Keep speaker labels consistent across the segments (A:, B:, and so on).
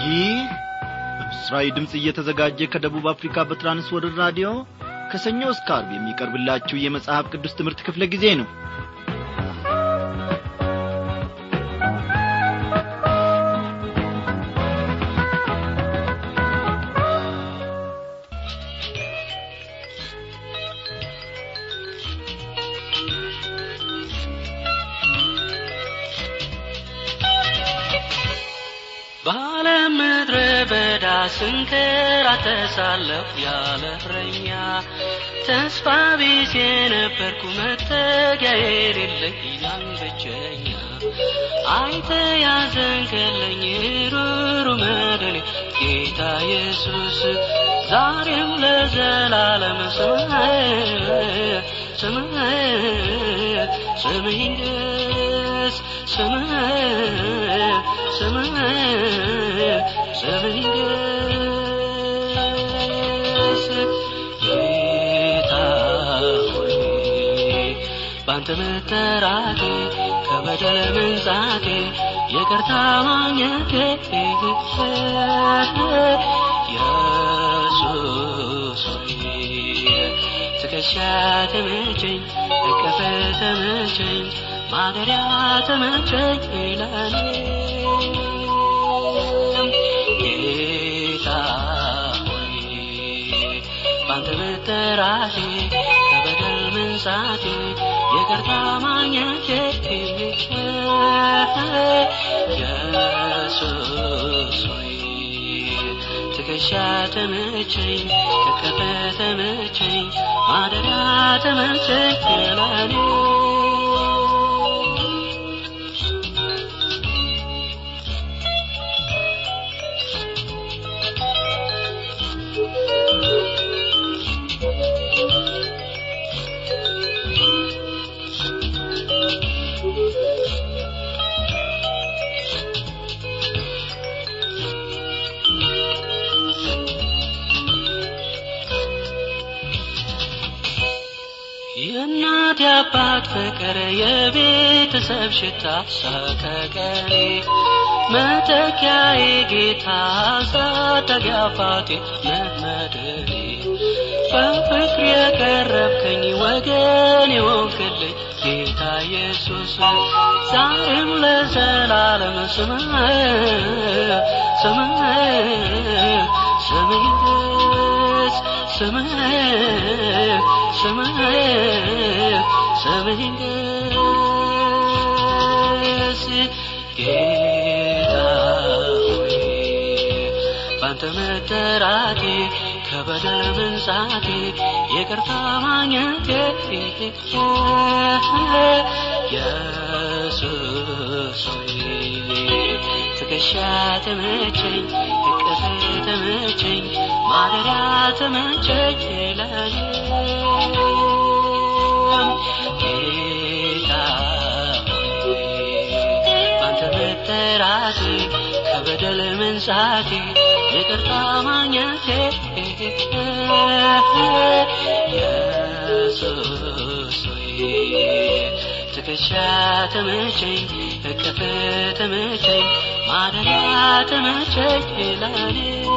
A: ይህ በምስራዊ ድምፅ እየተዘጋጀ ከደቡብ አፍሪካ በትራንስወርልድ ራዲዮ ከሰኞ እስከ አርብ የሚቀርብላችሁ የመጽሐፍ ቅዱስ ትምህርት ክፍለ ጊዜ ነው
B: በዓለም ምድረ በዳ ስንከራተሳለሁ ያለ እረኛ ተስፋ ቢስ የነበርኩ መጠጊያ የሌለኝ ያን ብቸኛ አይተ ያዘንከለኝ ሩሩ መድኔ ጌታ ኢየሱስ ዛሬም ለዘላለም ስምህ ስምህ ስምህ ይንገስ ስምህ ስምህ ስምህ ይንገስ ጌታ ሆይ ባንተ መጠራቴ ከበደል መንጻቴ ይቅርታ ማግኘቴ ኢየሱስ ሆይ ትከሻ ተመቸኝ እቅፍ ተመቸኝ ማደሪያ ተመቸኝ ለኔ ጌታ ሆይ ባንተ መጠራቴ ከበደል መንጻቴ ይቅርታ ማግኘቴ ኢየሱስ ሆይ ትከሻ ተመቸኝ እቅፍ ተመቸኝ ማደሪያ ተመቸኝ ለኔ የእናት የአባት ፍቅር የቤተሰብ ሽታ ሰቀቀኔ መተኪያዬ ጌታ አሳዳጊ አባቴ መመደኔ በፍቅር የቀረብከኝ ወገን የሆንክልኝ ጌታ ኢየሱስ ዛሬም ለዘላለም ስምህ ስምህ ስምህ ይንገስ ስምህ ስምህ ስምህ ይንገስ ጌታ ሆይ ባንተ መጠራቴ ከበደል መንጻቴ ይቅርታ ማግኘቴ ኢየሱስ ሆይ ትከሻ ተመቸኝ እቅፍ ተመቸኝ ማደሪያ ተመቸኝ ለኔ ጌታ ሆይ ባንተ መጠራቴ ከበደል መንጻቴ ይቅርታ ማግኘቴ ኢየሱስ ሆይ ትከሻ ተመቸኝ እቅፍ ተመቸኝ ማደሪያ ተመቸኝ ለኔ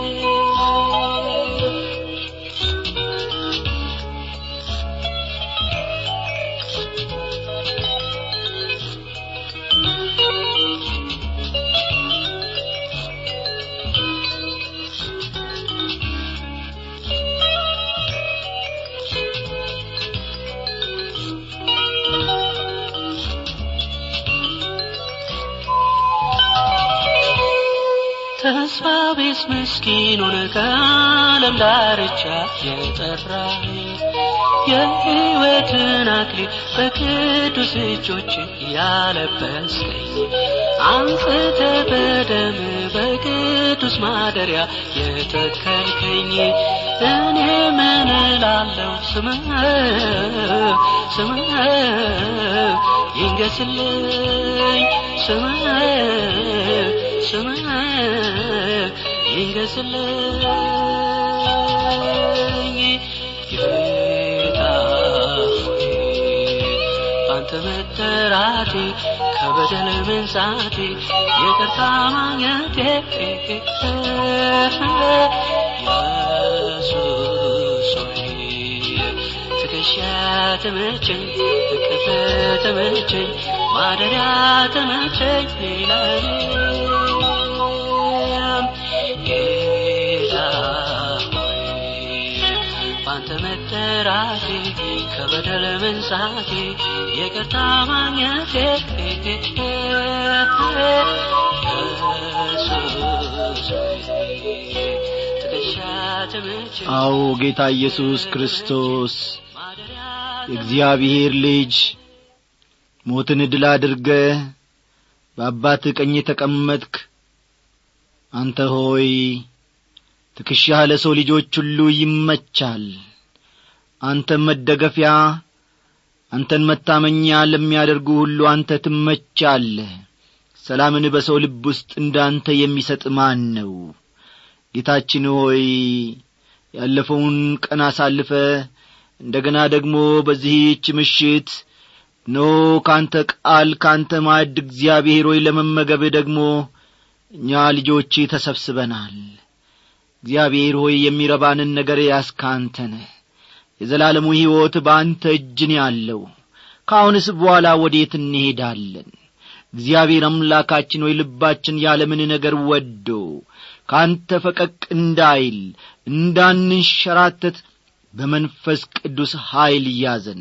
B: ተስፋ ቢስ ምስኪኑን ከዓለም ዳርቻ የጠራኝ የሕይወትን አክሊል በቅዱስ እጆች ያለበስከኝ አንጽተ በደም በቅዱስ ማደሪያ የተከልከኝ እኔ ምን እላለሁ ስምህ ስምህ ይንገስልኝ ስምህ ስምህ ይንገስልኝ ጌታ ሆይ ባንተ መጠራቴ ከበደል መንጻቴ ይቅርታ ማግኘቴ ኢየሱስ ሆይ ትከሻ ተመቸኝ እቅፍ ተመቸኝ ማደሪያ ተመቸኝ ይላል ጌታ ሆይ ባንተ መጠራቴ ከበደል መንጻቴ ይቅርታ ማግኘቴ ኢየሱስ ሆይ ትከሻ ተመቸኝ
A: አዎ ጌታ ኢየሱስ ክርስቶስ የእግዚአብሔር ልጅ ሞትን ድል አድርገ በአባት ቀኝ የተቀመጥክ አንተ ሆይ ትከሻህ ለሰው ልጆች ሁሉ ይመቻል አንተን መደገፊያ አንተን መታመኛ ለሚያደርጉ ሁሉ አንተ ትመቻለህ ሰላምን በሰው ልብ ውስጥ እንዳንተ የሚሰጥ ማን ነው ጌታችን ሆይ ያለፈውን ቀን አሳልፈ እንደ ገና ደግሞ በዚህች ምሽት ኖ ካንተ ቃል ካንተ ማዕድ እግዚአብሔር ሆይ ለመመገብ ደግሞ እኛ ልጆች ተሰብስበናል እግዚአብሔር ሆይ የሚረባንን ነገር ያስካንተነ የዘላለሙ ሕይወት በአንተ እጅን ያለው ከአሁንስ በኋላ ወዴት እንሄዳለን እግዚአብሔር አምላካችን ሆይ ልባችን ያለምን ነገር ወዶ ካንተ ፈቀቅ እንዳይል እንዳንንሸራተት በመንፈስ ቅዱስ ኀይል ያዘን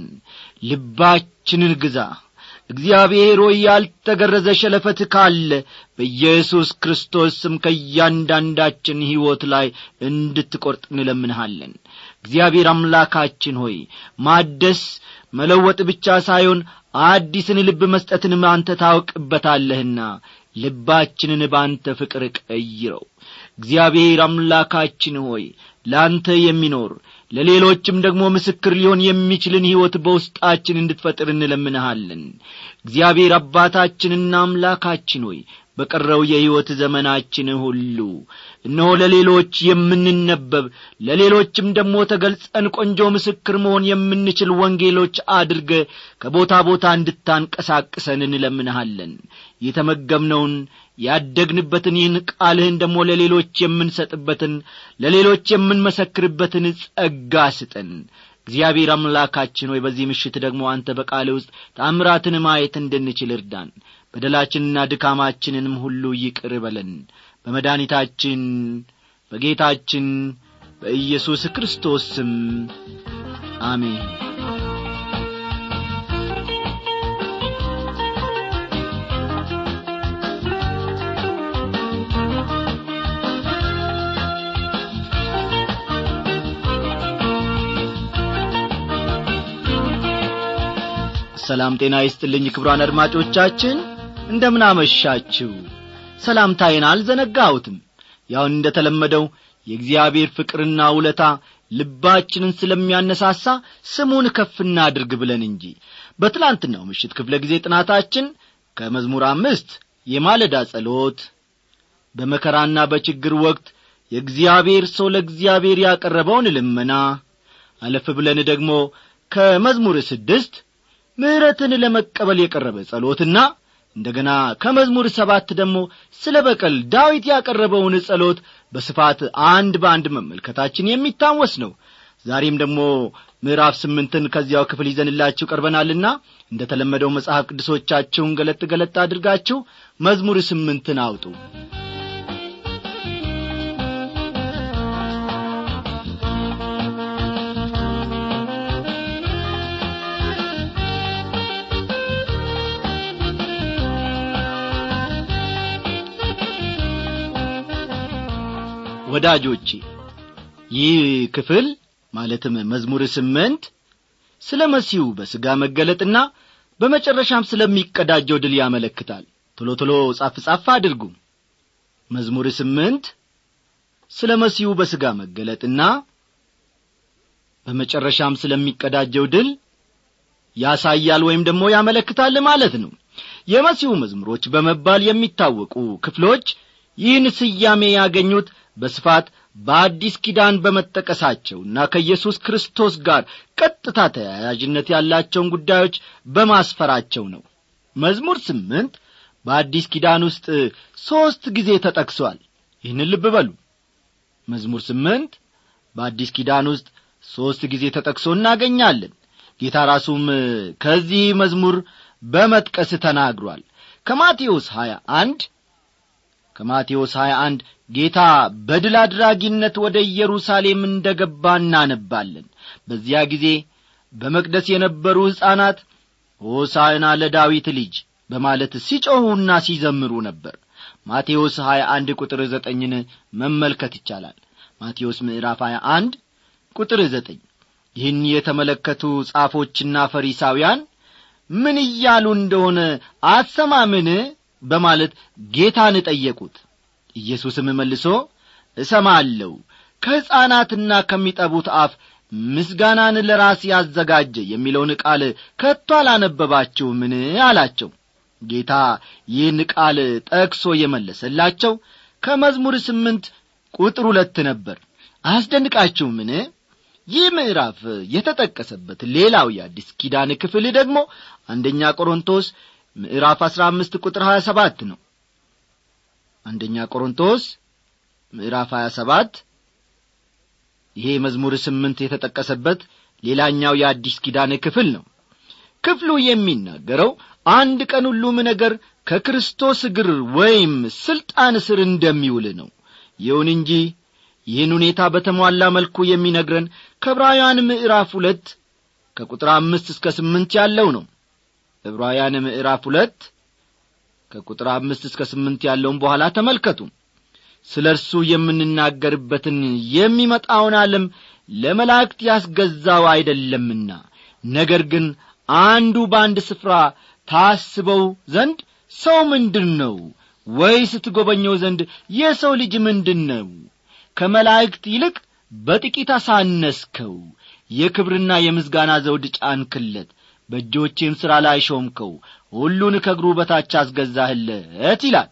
A: ልባችንን ግዛ እግዚአብሔር ሆይ ያልተገረዘ ሸለፈት ካለ በኢየሱስ ክርስቶስ ስም ከእያንዳንዳችን ሕይወት ላይ እንድትቈርጥ እንለምንሃለን እግዚአብሔር አምላካችን ሆይ ማደስ መለወጥ ብቻ ሳይሆን አዲስን ልብ መስጠትንም አንተ ታውቅበታለህና ልባችንን በአንተ ፍቅር ቀይረው እግዚአብሔር አምላካችን ሆይ ለአንተ የሚኖር ለሌሎችም ደግሞ ምስክር ሊሆን የሚችልን ሕይወት በውስጣችን እንድትፈጥር እንለምንሃለን እግዚአብሔር አባታችንና አምላካችን ሆይ በቀረው የሕይወት ዘመናችን ሁሉ እነሆ ለሌሎች የምንነበብ ለሌሎችም ደግሞ ተገልጸን ቆንጆ ምስክር መሆን የምንችል ወንጌሎች አድርገ ከቦታ ቦታ እንድታንቀሳቅሰን እንለምንሃለን የተመገብነውን ያደግንበትን ይህን ቃልህን ደግሞ ለሌሎች የምንሰጥበትን ለሌሎች የምንመሰክርበትን ጸጋ ስጠን እግዚአብሔር አምላካችን ሆይ በዚህ ምሽት ደግሞ አንተ በቃል ውስጥ ታምራትን ማየት እንድንችል እርዳን በደላችንና ድካማችንንም ሁሉ ይቅር በለን በመድኃኒታችን በጌታችን በኢየሱስ ክርስቶስ ስም አሜን ሰላም ጤና ይስጥልኝ ክብሯን አድማጮቻችን እንደምን አመሻችሁ ሰላምታዬን አልዘነጋሁትም ያው እንደ ተለመደው የእግዚአብሔር ፍቅርና ውለታ ልባችንን ስለሚያነሳሳ ስሙን ከፍ እናድርግ ብለን እንጂ በትላንትናው ምሽት ክፍለ ጊዜ ጥናታችን ከመዝሙር አምስት የማለዳ ጸሎት በመከራና በችግር ወቅት የእግዚአብሔር ሰው ለእግዚአብሔር ያቀረበውን ልመና አለፍ ብለን ደግሞ ከመዝሙር ስድስት ምሕረትን ለመቀበል የቀረበ ጸሎትና እንደገና ከመዝሙር ሰባት ደግሞ ስለ በቀል ዳዊት ያቀረበውን ጸሎት በስፋት አንድ በአንድ መመልከታችን የሚታወስ ነው ዛሬም ደግሞ ምዕራፍ ስምንትን ከዚያው ክፍል ይዘንላችሁ ቀርበናልና እንደ ተለመደው መጽሐፍ ቅዱሶቻችሁን ገለጥ ገለጥ አድርጋችሁ መዝሙር ስምንትን አውጡ ወዳጆቼ ይህ ክፍል ማለትም መዝሙር ስምንት ስለ መሲሁ በሥጋ መገለጥና በመጨረሻም ስለሚቀዳጀው ድል ያመለክታል ቶሎ ቶሎ ጻፍ ጻፍ አድርጉ መዝሙር ስምንት ስለ መሲሁ በሥጋ መገለጥና በመጨረሻም ስለሚቀዳጀው ድል ያሳያል ወይም ደግሞ ያመለክታል ማለት ነው የመሲሁ መዝሙሮች በመባል የሚታወቁ ክፍሎች ይህን ስያሜ ያገኙት በስፋት በአዲስ ኪዳን በመጠቀሳቸውና ከኢየሱስ ክርስቶስ ጋር ቀጥታ ተያያዥነት ያላቸውን ጉዳዮች በማስፈራቸው ነው መዝሙር ስምንት በአዲስ ኪዳን ውስጥ ሦስት ጊዜ ተጠቅሷል ይህንን ልብ በሉ መዝሙር ስምንት በአዲስ ኪዳን ውስጥ ሦስት ጊዜ ተጠቅሶ እናገኛለን ጌታ ራሱም ከዚህ መዝሙር በመጥቀስ ተናግሯል ከማቴዎስ 21 ከማቴዎስ 21 ጌታ በድል አድራጊነት ወደ ኢየሩሳሌም እንደ ገባ እናነባለን በዚያ ጊዜ በመቅደስ የነበሩ ሕፃናት ሆሳዕና ለዳዊት ልጅ በማለት ሲጮኹና ሲዘምሩ ነበር ማቴዎስ 21 ቁጥር ዘጠኝን መመልከት ይቻላል ማቴዎስ ምዕራፍ 21 ቁጥር ዘጠኝ ይህን የተመለከቱ ጻፎችና ፈሪሳውያን ምን እያሉ እንደሆነ አሰማምን በማለት ጌታን ጠየቁት ኢየሱስም መልሶ እሰማለሁ ከሕፃናትና ከሚጠቡት አፍ ምስጋናን ለራስ ያዘጋጀ የሚለውን ቃል ከቶ አላነበባችሁምን አላቸው ጌታ ይህን ቃል ጠቅሶ የመለሰላቸው ከመዝሙር ስምንት ቁጥር ሁለት ነበር አያስደንቃችሁምን ይህ ምዕራፍ የተጠቀሰበት ሌላው የአዲስ ኪዳን ክፍል ደግሞ አንደኛ ቆሮንቶስ ምዕራፍ አሥራ አምስት ቁጥር ሀያ ሰባት ነው አንደኛ ቆሮንቶስ ምዕራፍ ሀያ ሰባት ይሄ መዝሙር ስምንት የተጠቀሰበት ሌላኛው የአዲስ ኪዳን ክፍል ነው ክፍሉ የሚናገረው አንድ ቀን ሁሉም ነገር ከክርስቶስ እግር ወይም ሥልጣን ስር እንደሚውል ነው ይሁን እንጂ ይህን ሁኔታ በተሟላ መልኩ የሚነግረን ከዕብራውያን ምዕራፍ ሁለት ከቁጥር አምስት እስከ ስምንት ያለው ነው ዕብራውያን ምዕራፍ ሁለት ከቁጥር አምስት እስከ ስምንት ያለውን በኋላ ተመልከቱ ስለ እርሱ የምንናገርበትን የሚመጣውን ዓለም ለመላእክት ያስገዛው አይደለምና ነገር ግን አንዱ በአንድ ስፍራ ታስበው ዘንድ ሰው ምንድን ነው ወይስ ትጐበኘው ዘንድ የሰው ልጅ ምንድን ነው ከመላእክት ይልቅ በጥቂት አሳነስከው የክብርና የምስጋና ዘውድ ጫንክለት በእጆቼም ሥራ ላይ ሾምከው ሁሉን ከእግሩ በታች አስገዛህለት ይላል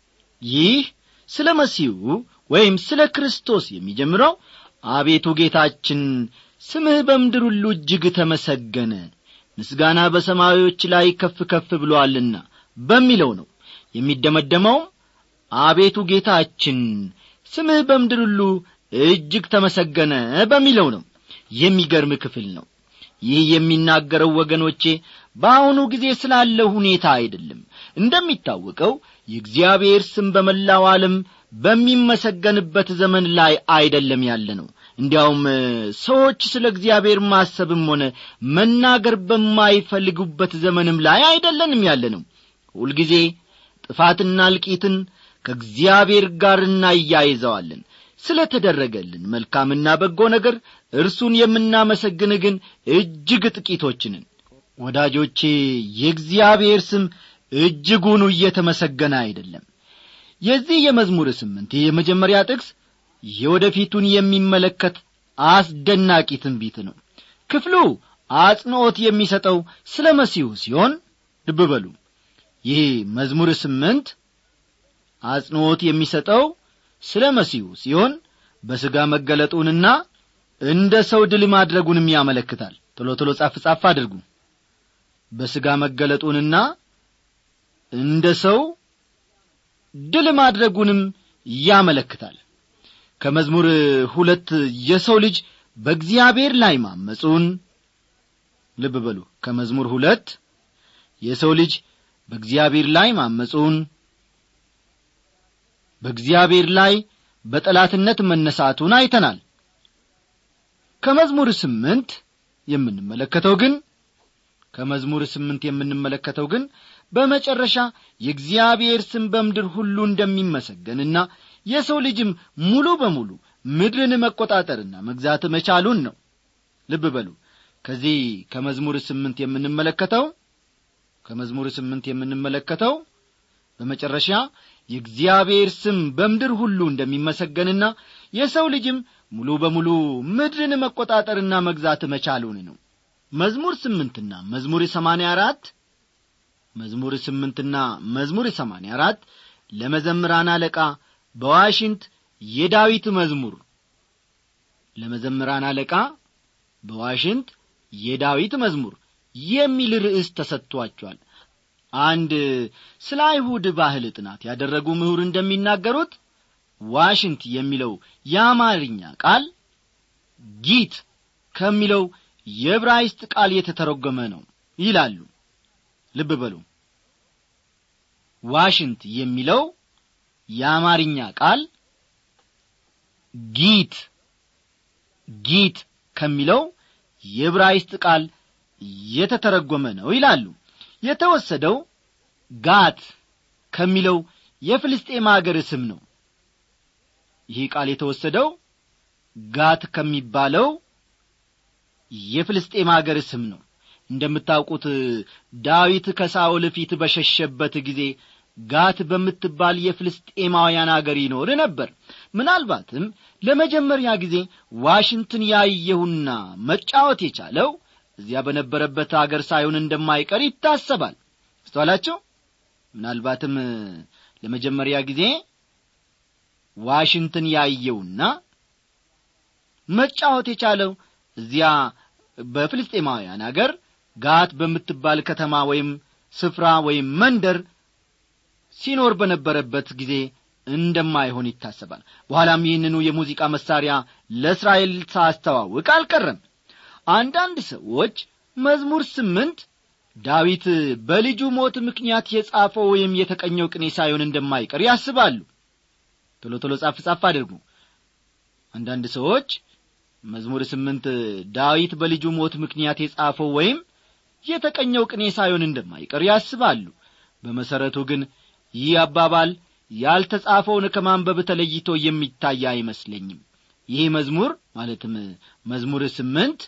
A: ይህ ስለ መሲሁ ወይም ስለ ክርስቶስ የሚጀምረው አቤቱ ጌታችን ስምህ በምድር ሁሉ እጅግ ተመሰገነ ምስጋና በሰማዮች ላይ ከፍ ከፍ ብሎአልና በሚለው ነው የሚደመደመውም አቤቱ ጌታችን ስምህ በምድር ሁሉ እጅግ ተመሰገነ በሚለው ነው የሚገርም ክፍል ነው ይህ የሚናገረው ወገኖቼ በአሁኑ ጊዜ ስላለው ሁኔታ አይደለም እንደሚታወቀው የእግዚአብሔር ስም በመላው ዓለም በሚመሰገንበት ዘመን ላይ አይደለም ያለ ነው እንዲያውም ሰዎች ስለ እግዚአብሔር ማሰብም ሆነ መናገር በማይፈልጉበት ዘመንም ላይ አይደለንም ያለ ነው ሁልጊዜ ጥፋትና እልቂትን ከእግዚአብሔር ጋር እናያይዘዋለን ስለ ተደረገልን መልካምና በጎ ነገር እርሱን የምናመሰግን ግን እጅግ ጥቂቶችንን ወዳጆቼ የእግዚአብሔር ስም እጅጉኑ እየተመሰገነ አይደለም የዚህ የመዝሙር ስምንት የመጀመሪያ ጥቅስ የወደፊቱን የሚመለከት አስደናቂ ትንቢት ነው ክፍሉ አጽንዖት የሚሰጠው ስለ መሲሁ ሲሆን ልብ በሉ ይህ መዝሙር ስምንት አጽንዖት የሚሰጠው ስለ መሲሁ ሲሆን በሥጋ መገለጡንና እንደ ሰው ድል ማድረጉንም ያመለክታል ቶሎ ቶሎ ጻፍ ጻፍ አድርጉ በሥጋ መገለጡንና እንደ ሰው ድል ማድረጉንም ያመለክታል ከመዝሙር ሁለት የሰው ልጅ በእግዚአብሔር ላይ ማመፁን ልብ በሉ ከመዝሙር ሁለት የሰው ልጅ በእግዚአብሔር ላይ ማመፁን በእግዚአብሔር ላይ በጠላትነት መነሳቱን አይተናል ከመዝሙር ስምንት የምንመለከተው ግን ከመዝሙር ስምንት የምንመለከተው ግን በመጨረሻ የእግዚአብሔር ስም በምድር ሁሉ እንደሚመሰገንና የሰው ልጅም ሙሉ በሙሉ ምድርን መቆጣጠርና መግዛት መቻሉን ነው ልብ በሉ ከዚህ ከመዝሙር ስምንት የምንመለከተው ከመዝሙር ስምንት የምንመለከተው በመጨረሻ የእግዚአብሔር ስም በምድር ሁሉ እንደሚመሰገንና የሰው ልጅም ሙሉ በሙሉ ምድርን መቆጣጠርና መግዛት መቻሉን ነው መዝሙር ስምንትና መዝሙር ሰማንያ አራት መዝሙር ስምንትና መዝሙር ሰማንያ አራት ለመዘምራን አለቃ በዋሽንት የዳዊት መዝሙር ለመዘምራን አለቃ በዋሽንት የዳዊት መዝሙር የሚል ርዕስ ተሰጥቷቸዋል አንድ ስለ አይሁድ ባህል ጥናት ያደረጉ ምሁር እንደሚናገሩት ዋሽንት የሚለው የአማርኛ ቃል ጊት ከሚለው የዕብራይስጥ ቃል የተተረጎመ ነው ይላሉ ልብ በሉ ዋሽንት የሚለው የአማርኛ ቃል ጊት ጊት ከሚለው የዕብራይስጥ ቃል የተተረጎመ ነው ይላሉ የተወሰደው ጋት ከሚለው የፍልስጤም አገር ስም ነው ይህ ቃል የተወሰደው ጋት ከሚባለው የፍልስጤም አገር ስም ነው እንደምታውቁት ዳዊት ከሳኦል ፊት በሸሸበት ጊዜ ጋት በምትባል የፍልስጤማውያን አገር ይኖር ነበር ምናልባትም ለመጀመሪያ ጊዜ ዋሽንትን ያየሁና መጫወት የቻለው እዚያ በነበረበት አገር ሳይሆን እንደማይቀር ይታሰባል አስተዋላቸው ምናልባትም ለመጀመሪያ ጊዜ ዋሽንትን ያየውና መጫወት የቻለው እዚያ በፍልስጤማውያን አገር ጋት በምትባል ከተማ ወይም ስፍራ ወይም መንደር ሲኖር በነበረበት ጊዜ እንደማይሆን ይታሰባል በኋላም ይህንኑ የሙዚቃ መሳሪያ ለእስራኤል ሳስተዋውቅ አልቀረም አንዳንድ ሰዎች መዝሙር ስምንት ዳዊት በልጁ ሞት ምክንያት የጻፈው ወይም የተቀኘው ቅኔ ሳይሆን እንደማይቀር ያስባሉ ቶሎ ቶሎ ጻፍ ጻፍ አድርጉ አንዳንድ ሰዎች መዝሙር ስምንት ዳዊት በልጁ ሞት ምክንያት የጻፈው ወይም የተቀኘው ቅኔ ሳይሆን እንደማይቀር ያስባሉ በመሠረቱ ግን ይህ አባባል ያልተጻፈውን ከማንበብ ተለይቶ የሚታይ አይመስለኝም ይህ መዝሙር ማለትም መዝሙር ስምንት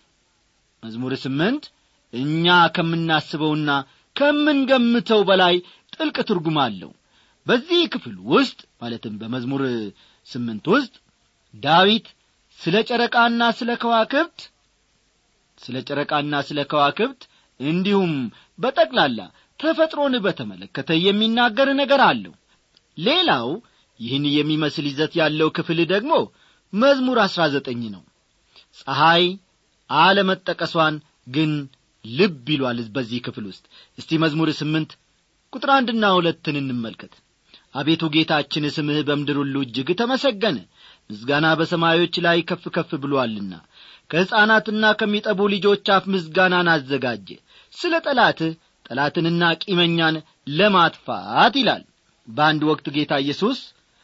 A: መዝሙር ስምንት እኛ ከምናስበውና ከምንገምተው በላይ ጥልቅ ትርጉም አለው በዚህ ክፍል ውስጥ ማለትም በመዝሙር ስምንት ውስጥ ዳዊት ስለ ጨረቃና ስለ ከዋክብት ስለ ጨረቃና ስለ ከዋክብት እንዲሁም በጠቅላላ ተፈጥሮን በተመለከተ የሚናገር ነገር አለው ሌላው ይህን የሚመስል ይዘት ያለው ክፍል ደግሞ መዝሙር አሥራ ዘጠኝ ነው ፀሐይ አለመጠቀሷን ግን ልብ ይሏል በዚህ ክፍል ውስጥ እስቲ መዝሙር ስምንት ቁጥር አንድና ሁለትን እንመልከት አቤቱ ጌታችን ስምህ በምድር ሁሉ እጅግ ተመሰገነ ምስጋና በሰማዮች ላይ ከፍ ከፍ ብሎአልና ከሕፃናትና ከሚጠቡ ልጆች አፍ ምስጋናን አዘጋጀ ስለ ጠላትህ ጠላትንና ቂመኛን ለማጥፋት ይላል በአንድ ወቅት ጌታ ኢየሱስ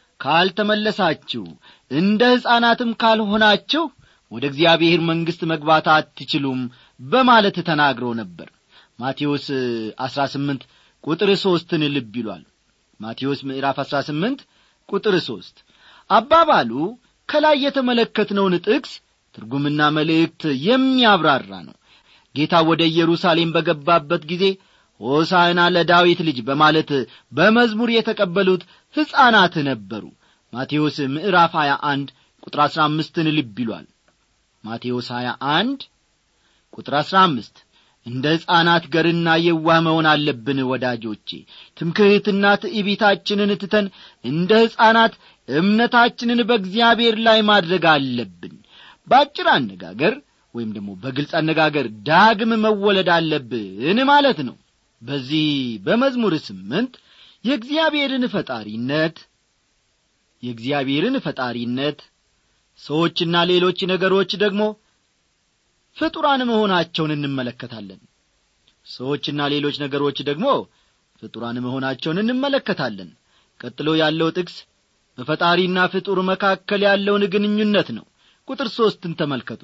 A: ካልተመለሳችሁ እንደ ሕፃናትም ካልሆናችሁ ወደ እግዚአብሔር መንግሥት መግባት አትችሉም በማለት ተናግሮ ነበር ማቴዎስ አሥራ ስምንት ቁጥር ሦስትን ልብ ይሏል ማቴዎስ ምዕራፍ አሥራ ስምንት ቁጥር ሦስት አባባሉ ከላይ የተመለከትነውን ጥቅስ ትርጉምና መልእክት የሚያብራራ ነው ጌታ ወደ ኢየሩሳሌም በገባበት ጊዜ ሆሳዕና ለዳዊት ልጅ በማለት በመዝሙር የተቀበሉት ሕፃናት ነበሩ ማቴዎስ ምዕራፍ 21 ቁጥር 15ን ልብ ይሏል ማቴዎስ 21 ቁጥር 15 እንደ ሕፃናት ገርና የዋህ መሆን አለብን ወዳጆቼ ትምክህትና ትዕቢታችንን ትተን እንደ ሕፃናት እምነታችንን በእግዚአብሔር ላይ ማድረግ አለብን በአጭር አነጋገር ወይም ደግሞ በግልጽ አነጋገር ዳግም መወለድ አለብን ማለት ነው በዚህ በመዝሙር ስምንት የእግዚአብሔርን ፈጣሪነት የእግዚአብሔርን ፈጣሪነት ሰዎችና ሌሎች ነገሮች ደግሞ ፍጡራን መሆናቸውን እንመለከታለን ሰዎችና ሌሎች ነገሮች ደግሞ ፍጡራን መሆናቸውን እንመለከታለን ቀጥሎ ያለው ጥቅስ በፈጣሪና ፍጡር መካከል ያለውን ግንኙነት ነው ቁጥር ሦስትን ተመልከቱ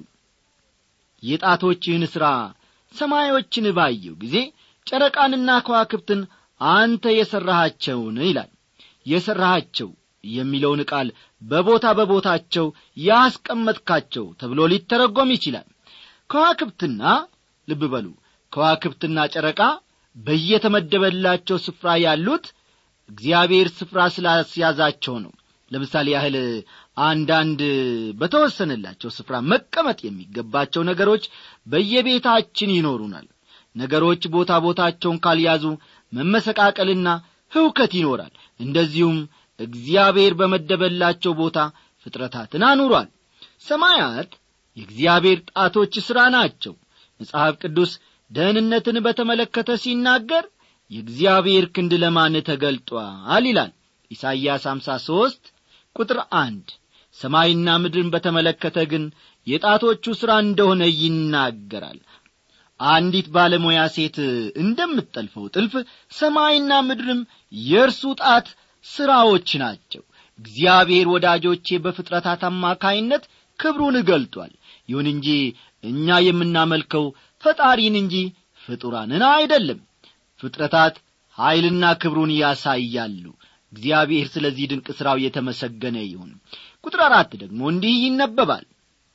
A: የጣቶችህን ሥራ ሰማዮችን ባየው ጊዜ ጨረቃንና ከዋክብትን አንተ የሠራሃቸውን ይላል የሠራሃቸው የሚለውን ቃል በቦታ በቦታቸው ያስቀመጥካቸው ተብሎ ሊተረጎም ይችላል ከዋክብትና ልብ በሉ ከዋክብትና ጨረቃ በየተመደበላቸው ስፍራ ያሉት እግዚአብሔር ስፍራ ስላስያዛቸው ነው ለምሳሌ ያህል አንዳንድ በተወሰነላቸው ስፍራ መቀመጥ የሚገባቸው ነገሮች በየቤታችን ይኖሩናል ነገሮች ቦታ ቦታቸውን ካልያዙ መመሰቃቀልና ህውከት ይኖራል እንደዚሁም እግዚአብሔር በመደበላቸው ቦታ ፍጥረታትን አኑሯል ሰማያት የእግዚአብሔር ጣቶች ሥራ ናቸው መጽሐፍ ቅዱስ ደህንነትን በተመለከተ ሲናገር የእግዚአብሔር ክንድ ለማን ተገልጧል ይላል ኢሳይያስ 53 ቁጥር አንድ ሰማይና ምድርን በተመለከተ ግን የጣቶቹ ሥራ እንደሆነ ይናገራል አንዲት ባለሙያ ሴት እንደምትጠልፈው ጥልፍ ሰማይና ምድርም የእርሱ ጣት ሥራዎች ናቸው እግዚአብሔር ወዳጆቼ በፍጥረታት አማካይነት ክብሩን ገልጧል ይሁን እንጂ እኛ የምናመልከው ፈጣሪን እንጂ ፍጡራንን አይደለም ፍጥረታት ኀይልና ክብሩን ያሳያሉ እግዚአብሔር ስለዚህ ድንቅ ሥራው የተመሰገነ ይሁን ቁጥር አራት ደግሞ እንዲህ ይነበባል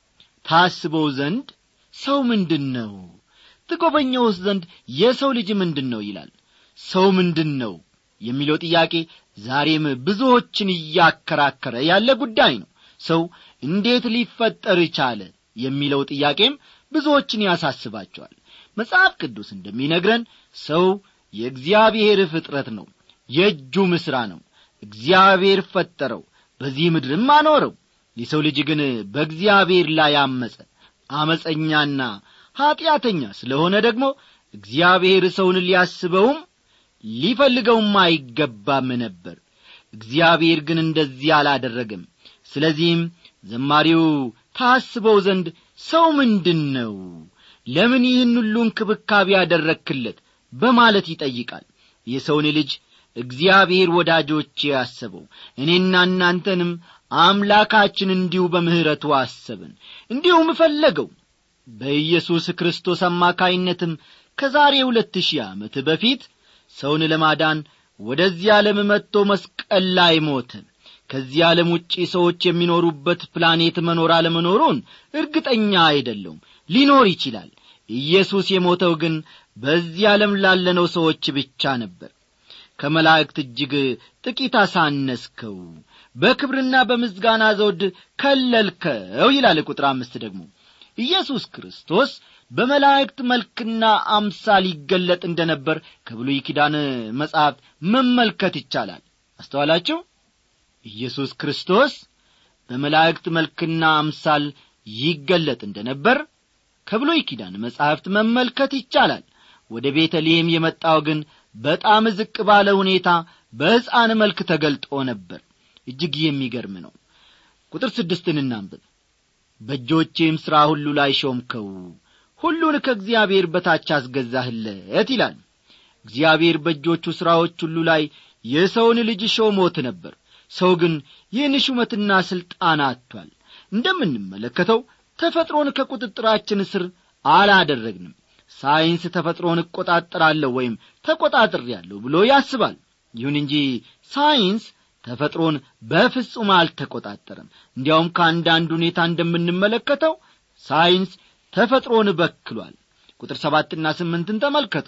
A: ታስበው ዘንድ ሰው ምንድን ነው ትጐበኘውስ ዘንድ የሰው ልጅ ምንድን ነው ይላል ሰው ምንድን ነው የሚለው ጥያቄ ዛሬም ብዙዎችን እያከራከረ ያለ ጉዳይ ነው ሰው እንዴት ሊፈጠር ቻለ የሚለው ጥያቄም ብዙዎችን ያሳስባቸዋል መጽሐፍ ቅዱስ እንደሚነግረን ሰው የእግዚአብሔር ፍጥረት ነው የእጁም ሥራ ነው እግዚአብሔር ፈጠረው በዚህ ምድርም አኖረው የሰው ልጅ ግን በእግዚአብሔር ላይ አመፀ አመፀኛና ኀጢአተኛ ስለሆነ ደግሞ እግዚአብሔር ሰውን ሊያስበውም ሊፈልገውም አይገባም ነበር እግዚአብሔር ግን እንደዚህ አላደረገም ስለዚህም ዘማሪው ታስበው ዘንድ ሰው ምንድን ነው ለምን ይህን ሁሉ እንክብካቤ ያደረክለት በማለት ይጠይቃል የሰውን ልጅ እግዚአብሔር ወዳጆቼ ያሰበው እኔና እናንተንም አምላካችን እንዲሁ በምሕረቱ አሰብን እንዲሁም ፈለገው በኢየሱስ ክርስቶስ አማካይነትም ከዛሬ ሁለት ሺህ ዓመት በፊት ሰውን ለማዳን ወደዚህ ዓለም መጥቶ መስቀል ላይ ሞተ ከዚህ ዓለም ውጪ ሰዎች የሚኖሩበት ፕላኔት መኖር አለመኖሩን እርግጠኛ አይደለውም ሊኖር ይችላል ኢየሱስ የሞተው ግን በዚህ ዓለም ላለነው ሰዎች ብቻ ነበር ከመላእክት እጅግ ጥቂት አሳነስከው በክብርና በምስጋና ዘውድ ከለልከው ይላል ቁጥር አምስት ደግሞ ኢየሱስ ክርስቶስ በመላእክት መልክና አምሳል ይገለጥ እንደ ነበር ከብሉይ ኪዳን መጽሐፍ መመልከት ይቻላል አስተዋላችሁ ኢየሱስ ክርስቶስ በመላእክት መልክና አምሳል ይገለጥ እንደ ነበር ከብሉይ ኪዳን መጻሕፍት መመልከት ይቻላል ወደ ቤተልሔም የመጣው ግን በጣም ዝቅ ባለ ሁኔታ በሕፃን መልክ ተገልጦ ነበር እጅግ የሚገርም ነው ቁጥር ስድስትን እናንብብ በእጆቼም ሥራ ሁሉ ላይ ሾምከው ሁሉን ከእግዚአብሔር በታች አስገዛህለት ይላል እግዚአብሔር በእጆቹ ሥራዎች ሁሉ ላይ የሰውን ልጅ ሾሞት ነበር ሰው ግን ይህን ሹመትና ሥልጣን አጥቷል እንደምንመለከተው ተፈጥሮን ከቁጥጥራችን ስር አላደረግንም ሳይንስ ተፈጥሮን እቆጣጠራለሁ ወይም ተቆጣጥሬያለሁ ብሎ ያስባል ይሁን እንጂ ሳይንስ ተፈጥሮን በፍጹም አልተቆጣጠረም እንዲያውም ከአንዳንድ ሁኔታ እንደምንመለከተው ሳይንስ ተፈጥሮን በክሏል ቁጥር ሰባትና ስምንትን ተመልከቱ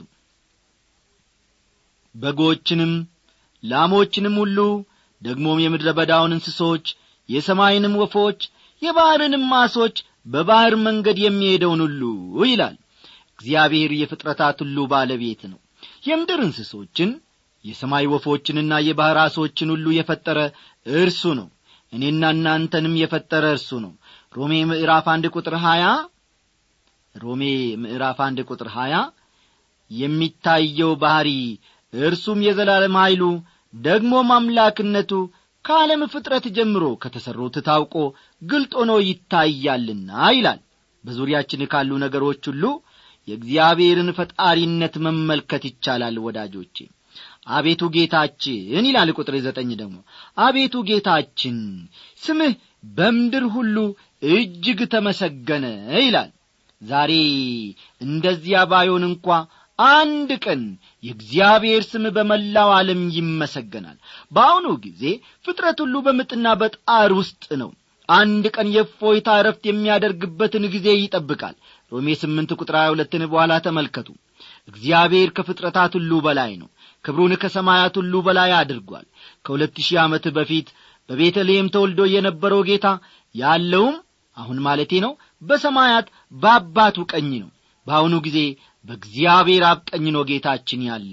A: በጎችንም ላሞችንም ሁሉ ደግሞም የምድረ በዳውን እንስሶች የሰማይንም ወፎች የባሕርንም ማሶች በባሕር መንገድ የሚሄደውን ሁሉ ይላል እግዚአብሔር የፍጥረታት ሁሉ ባለቤት ነው የምድር እንስሶችን የሰማይ ወፎችንና የባሕር አሶችን ሁሉ የፈጠረ እርሱ ነው እኔና እናንተንም የፈጠረ እርሱ ነው ሮሜ ምዕራፍ አንድ ቁጥር ሀያ ሮሜ ምዕራፍ አንድ ቁጥር ሀያ የሚታየው ባሕሪ እርሱም የዘላለም ኀይሉ ደግሞም አምላክነቱ ከዓለም ፍጥረት ጀምሮ ከተሠሩት ታውቆ ግልጥ ሆኖ ይታያልና ይላል በዙሪያችን ካሉ ነገሮች ሁሉ የእግዚአብሔርን ፈጣሪነት መመልከት ይቻላል ወዳጆቼ አቤቱ ጌታችን ይላል ቁጥር ዘጠኝ ደግሞ አቤቱ ጌታችን ስምህ በምድር ሁሉ እጅግ ተመሰገነ ይላል ዛሬ እንደዚያ ባዮን እንኳ አንድ ቀን የእግዚአብሔር ስም በመላው ዓለም ይመሰገናል በአሁኑ ጊዜ ፍጥረት ሁሉ በምጥና በጣር ውስጥ ነው አንድ ቀን የፎይታ እረፍት የሚያደርግበትን ጊዜ ይጠብቃል ሮሜ ስምንት ቁጥር ሀያ ሁለትን በኋላ ተመልከቱ እግዚአብሔር ከፍጥረታት ሁሉ በላይ ነው ክብሩን ከሰማያት ሁሉ በላይ አድርጓል ከሁለት ሺህ ዓመት በፊት በቤተልሔም ተወልዶ የነበረው ጌታ ያለውም አሁን ማለቴ ነው በሰማያት በአባቱ ቀኝ ነው በአሁኑ ጊዜ በእግዚአብሔር አብ ቀኝ ነው ጌታችን ያለው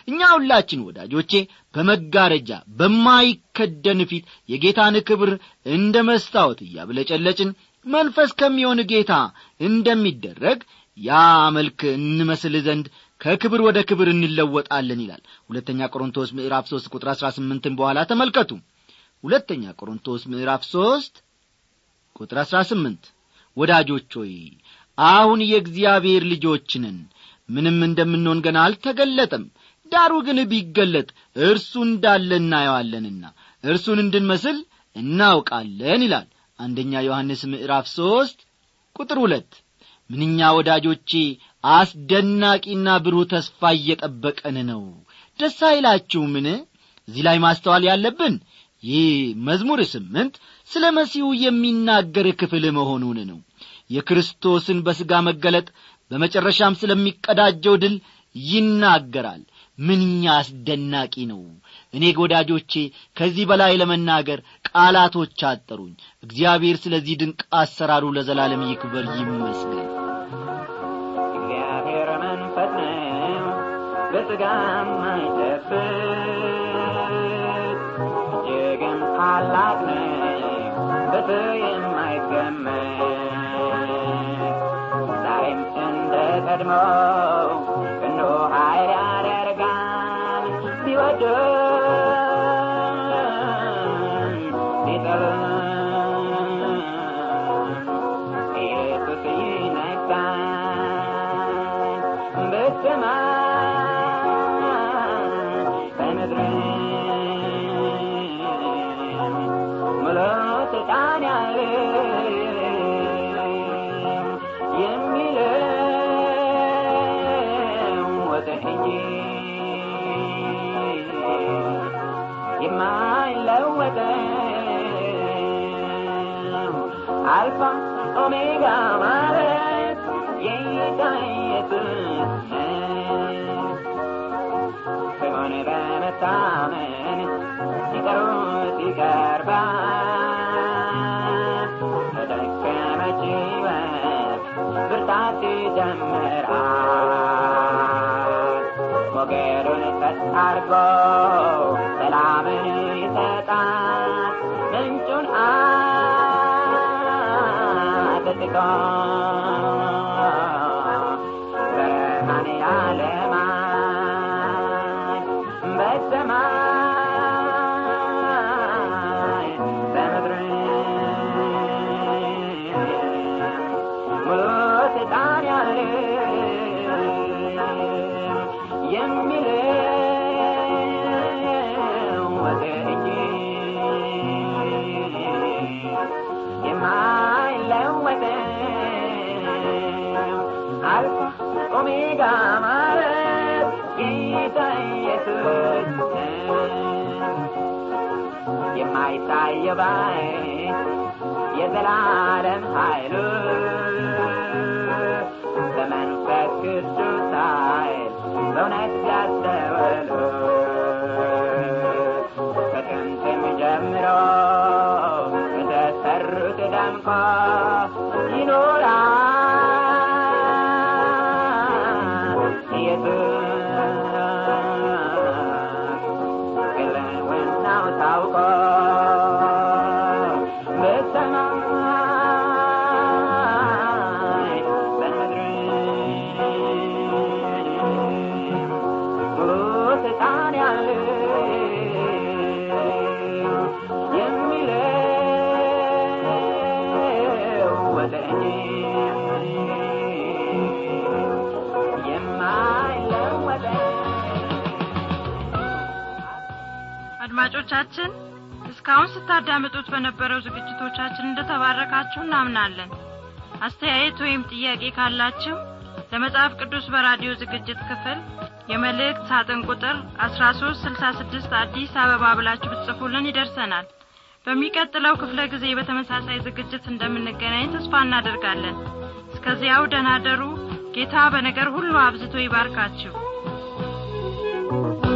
A: እኛ ሁላችን ወዳጆቼ በመጋረጃ በማይከደን ፊት የጌታን ክብር እንደ መስታወት እያብለጨለጭን መንፈስ ከሚሆን ጌታ እንደሚደረግ ያ መልክ እንመስል ዘንድ ከክብር ወደ ክብር እንለወጣለን ይላል ሁለተኛ ቆሮንቶስ ምዕራፍ ሦስት ቁጥር አሥራ ስምንትን በኋላ ተመልከቱ ሁለተኛ ቆሮንቶስ ምዕራፍ ሦስት ቁጥር አሥራ ስምንት ወዳጆች ሆይ አሁን የእግዚአብሔር ልጆች ነን ምንም እንደምንሆን ገና አልተገለጠም ዳሩ ግን ቢገለጥ እርሱ እንዳለ እናየዋለንና እርሱን እንድንመስል እናውቃለን ይላል አንደኛ ዮሐንስ ምዕራፍ ሦስት ቁጥር ሁለት ምንኛ ወዳጆቼ አስደናቂና ብሩህ ተስፋ እየጠበቀን ነው ደስ አይላችሁምን እዚህ ላይ ማስተዋል ያለብን ይህ መዝሙር ስምንት ስለ መሲሁ የሚናገር ክፍል መሆኑን ነው የክርስቶስን በሥጋ መገለጥ በመጨረሻም ስለሚቀዳጀው ድል ይናገራል ምንኛ አስደናቂ ነው እኔ ወዳጆቼ ከዚህ በላይ ለመናገር ቃላቶች አጠሩኝ እግዚአብሔር ስለዚህ ድንቅ አሰራሩ ለዘላለም ይክበር ይመስገን
C: እግዚአብሔር መንፈስ ነው በሥጋም አይጨፍር እጅግም ታላቅ ነው በሰው የማይገመት ዛሬም እንደ ቀድሞው ክንዱ ኃይል ያደርጋል ቢወድም ቢጠሉም ኢየሱስ ይነግሣል በሰማይ በምድርም ሙሉ ስልጣን ያለው የሚለወጥ እንጂ የማይለወጠው አልፋ ኦሜጋ ማለት የጌታ ኢየሱስ ነው። ስሙን በመታመን ሲጠሩት ይቀርባል። ለደከመች ሕይወት ብርታት ይጀምራል። ሞገዱን ቀጥ አድርጎ ሰላምን ይሰጣል። ምንጩን አጥልቆ ብርሃን ያለማል በሰማይ በምድርም ሙሉ ስልጣን ያለው የሚለወጥ እንጂ የማይለወጠው አልፋ ኦሜጋ ማለት ጌታ ኢየሱስ ነው። የማይታየው ባይ የዘላለም ኃይሉ በመንፈስ ቅዱስ ኃይል በእውነት ያስተውሉ ከጥንትም ጀምሮ በተሰሩት ደምቆ ይኖራል ኢየሱስ ግልውናው ታውቆ በሰማይ በምድርም ሙሉ ስልጣን ያለው የሚለወጥ እንጂ የማይለወጥ
D: አድማጮቻችን እስካሁን ስታዳምጡት በነበረው ዝግጅቶቻችን እንደተባረካችሁ እናምናለን አስተያየት ወይም ጥያቄ ካላችሁ ለመጽሐፍ ቅዱስ በራዲዮ ዝግጅት ክፍል የመልእክት ሳጥን ቁጥር 1366 አዲስ አበባ ብላችሁ ብትጽፉልን ይደርሰናል በሚቀጥለው ክፍለ ጊዜ በተመሳሳይ ዝግጅት እንደምንገናኝ ተስፋ እናደርጋለን እስከዚያው ደህና ደሩ ጌታ በነገር ሁሉ አብዝቶ ይባርካችሁ